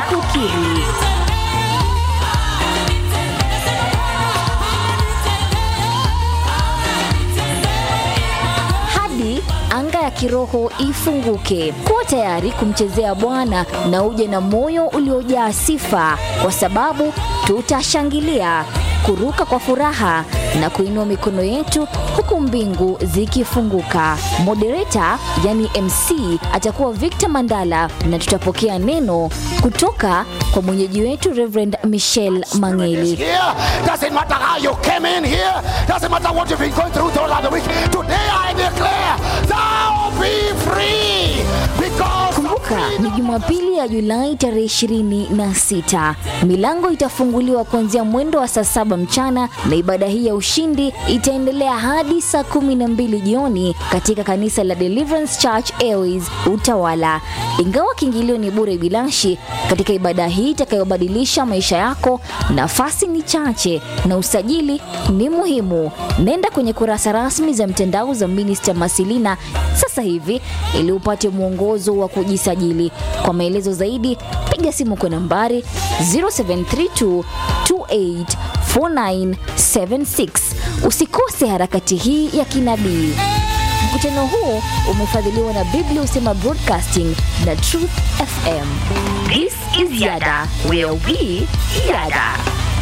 kukiri. hadi anga ya kiroho ifunguke. Kuwa tayari kumchezea Bwana na uje na moyo uliojaa sifa, kwa sababu tutashangilia, kuruka kwa furaha na kuinua mikono yetu huku mbingu zikifunguka. Moderator yani MC atakuwa Victor Mandala na tutapokea neno kutoka kwa mwenyeji wetu Reverend Michelle Mangeli. here. Doesn't matter how you came in here. Doesn't matter what you've been going through throughout the week. Today I declare, thou be free. Because Kumbuka ni Jumapili ya Julai tarehe 26. Milango itafunguliwa kuanzia mwendo wa saa saba mchana na ibada hii ya ushindi itaendelea hadi saa kumi na mbili jioni katika kanisa la Deliverance Church Airways Utawala. Ingawa kiingilio ni bure bilashi, katika ibada hii itakayobadilisha maisha yako, nafasi ni chache na usajili ni muhimu. Nenda kwenye kurasa rasmi za mtandao za Minister Masilina sasa hivi ili upate mwongozo wa kujisajili. Kwa maelezo zaidi, piga simu kwa nambari 0732 284976. Usikose harakati hii ya kinabii. Mkutano huu umefadhiliwa na Biblia Usema Broadcasting na Truth FM. This is Yada, where we yada.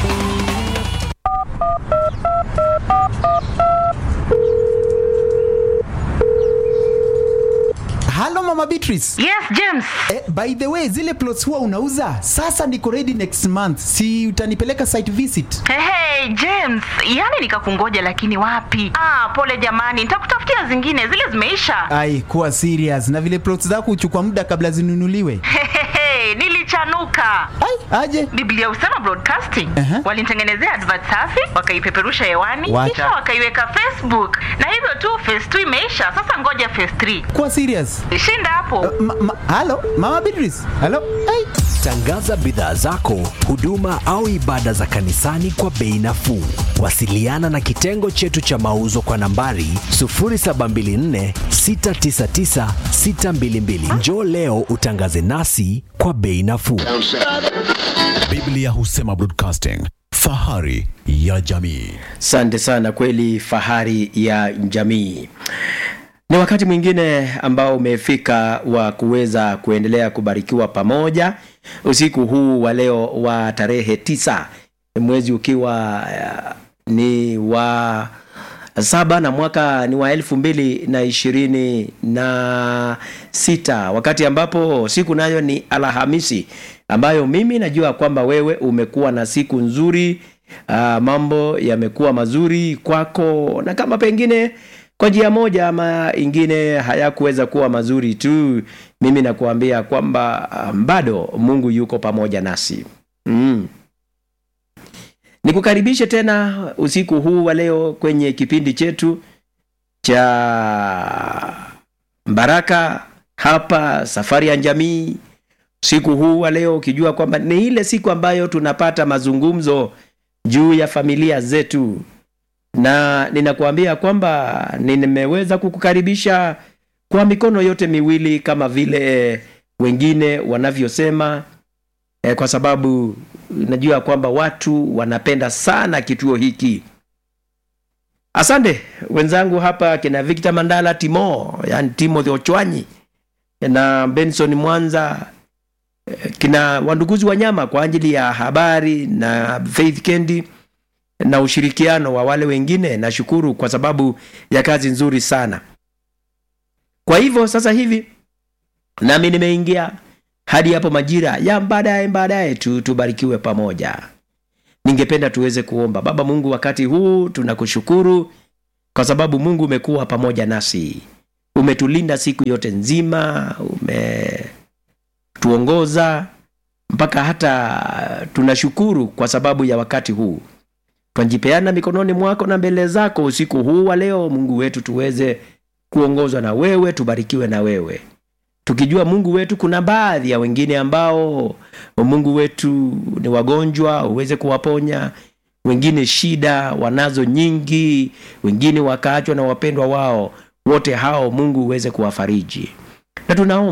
halo mama beatrice Yes, James. eh, by the way zile plots huwa unauza sasa niko ready next month si utanipeleka site visit Hey, hey, James, yani nikakungoja lakini wapi? Ah, pole jamani, nitakutafutia zingine, zile zimeisha. ai kuwa serious na vile plots zako huchukua muda kabla zinunuliwe Hey, hey, hey, nilichanuka. ai aje Biblia Usema Broadcasting Aha. walinitengenezea advert safi, wakaipeperusha hewani, Wacha. kisha wakaiweka Facebook, na hivyo tu phase 2 imeisha. Sasa ngoja phase 3. kuwa serious Shinda hapo. ma, ma, halo mama beatrice halo ai Tangaza bidhaa zako, huduma au ibada za kanisani kwa bei nafuu. Wasiliana na kitengo chetu cha mauzo kwa nambari 0724 699 622. Njoo leo utangaze nasi kwa bei nafuu. Biblia Husema Broadcasting, fahari ya jamii. Asante sana, kweli fahari ya jamii. Ni wakati mwingine ambao umefika wa kuweza kuendelea kubarikiwa pamoja usiku huu wa leo wa tarehe tisa mwezi ukiwa uh, ni wa saba na mwaka ni wa elfu mbili na ishirini na sita wakati ambapo siku nayo ni Alhamisi ambayo mimi najua kwamba wewe umekuwa na siku nzuri uh, mambo yamekuwa mazuri kwako na kama pengine kwa njia moja ama ingine hayakuweza kuwa mazuri tu mimi nakuambia kwamba um, bado mungu yuko pamoja nasi mm. nikukaribishe tena usiku huu wa leo kwenye kipindi chetu cha baraka hapa safari ya jamii siku huu wa leo ukijua kwamba ni ile siku ambayo tunapata mazungumzo juu ya familia zetu na ninakuambia kwamba nimeweza kukukaribisha kwa mikono yote miwili kama vile wengine wanavyosema eh, kwa sababu najua kwamba watu wanapenda sana kituo hiki asante wenzangu hapa kina victor mandala timo yani timothy ochwanyi na benson mwanza eh, kina wanduguzi wa nyama kwa ajili ya habari na faith kendi na ushirikiano wa wale wengine nashukuru kwa sababu ya kazi nzuri sana kwa hivyo sasa hivi nami nimeingia hadi hapo majira ya baadaye baadaye tu tubarikiwe pamoja ningependa tuweze kuomba baba mungu wakati huu tunakushukuru kwa sababu mungu umekuwa pamoja nasi umetulinda siku yote nzima umetuongoza mpaka hata tunashukuru kwa sababu ya wakati huu twajipeana mikononi mwako na mbele zako usiku huu wa leo mungu wetu tuweze kuongozwa na wewe tubarikiwe na wewe tukijua mungu wetu kuna baadhi ya wengine ambao mungu wetu ni wagonjwa uweze kuwaponya wengine shida wanazo nyingi wengine wakaachwa na wapendwa wao wote hao mungu uweze kuwafariji na tunaomba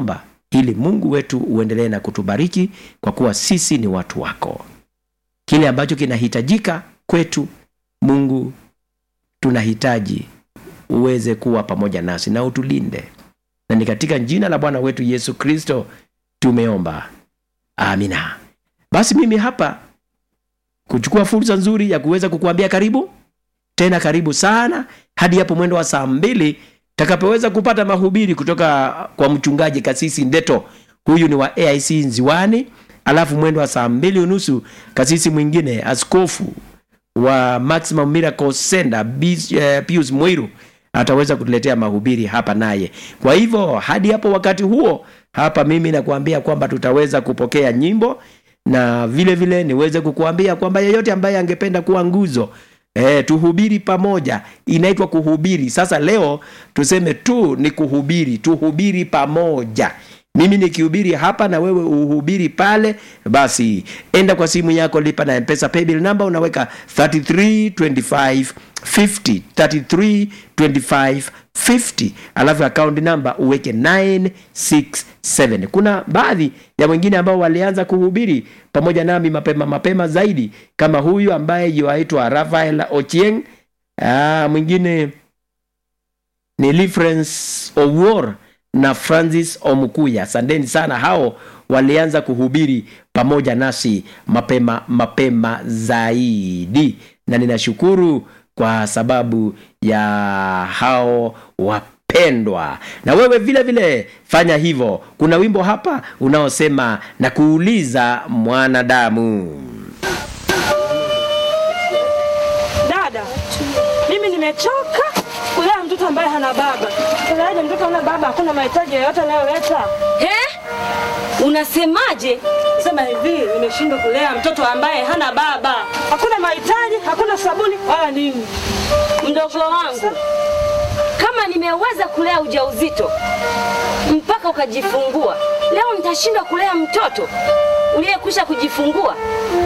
ili mungu wetu uendelee na kutubariki kwa kuwa sisi ni watu wako kile ambacho kinahitajika kwetu mungu tunahitaji uweze kuwa pamoja nasi na utulinde na ni katika jina la bwana wetu yesu kristo tumeomba amina basi mimi hapa kuchukua fursa nzuri ya kuweza kukuambia karibu tena karibu sana hadi hapo mwendo wa saa mbili takapoweza kupata mahubiri kutoka kwa mchungaji kasisi ndeto huyu ni wa aic nziwani alafu mwendo wa saa mbili unusu kasisi mwingine askofu wa maximum miracle center Bis- eh, pius mwiru ataweza kutuletea mahubiri hapa naye kwa hivyo hadi hapo wakati huo hapa mimi nakuambia kwamba tutaweza kupokea nyimbo na vile vile niweze kukuambia kwamba yeyote ambaye angependa kuwa nguzo E, tuhubiri pamoja inaitwa kuhubiri sasa leo tuseme tu ni kuhubiri tuhubiri pamoja mimi nikihubiri hapa na wewe uhubiri pale basi enda kwa simu yako lipa na mpesa paybill number unaweka 3325 50 3325 50 alafu account number uweke 967 kuna baadhi ya wengine ambao walianza kuhubiri pamoja nami mapema mapema zaidi kama huyu ambaye yuaitwa rafael ochieng ah, mwingine ni Lifrance Owuor na Francis Omukuya. Asanteni sana, hao walianza kuhubiri pamoja nasi mapema mapema zaidi, na ninashukuru kwa sababu ya hao wapendwa. Na wewe vile vile fanya hivyo. Kuna wimbo hapa unaosema na kuuliza mwanadamu. Dada, mimi nimechoka kulea mtoto ambaye hana baba. Unaje mtoto hana baba, hakuna mahitaji yoyote anayoleta. He? Unasemaje? Sema hivi, nimeshindwa kulea mtoto ambaye hana baba. Hakuna mahitaji, hakuna sabuni wala nini. Mdogo wangu, kama nimeweza kulea ujauzito mpaka ukajifungua, leo nitashindwa kulea mtoto uliyekwisha kujifungua?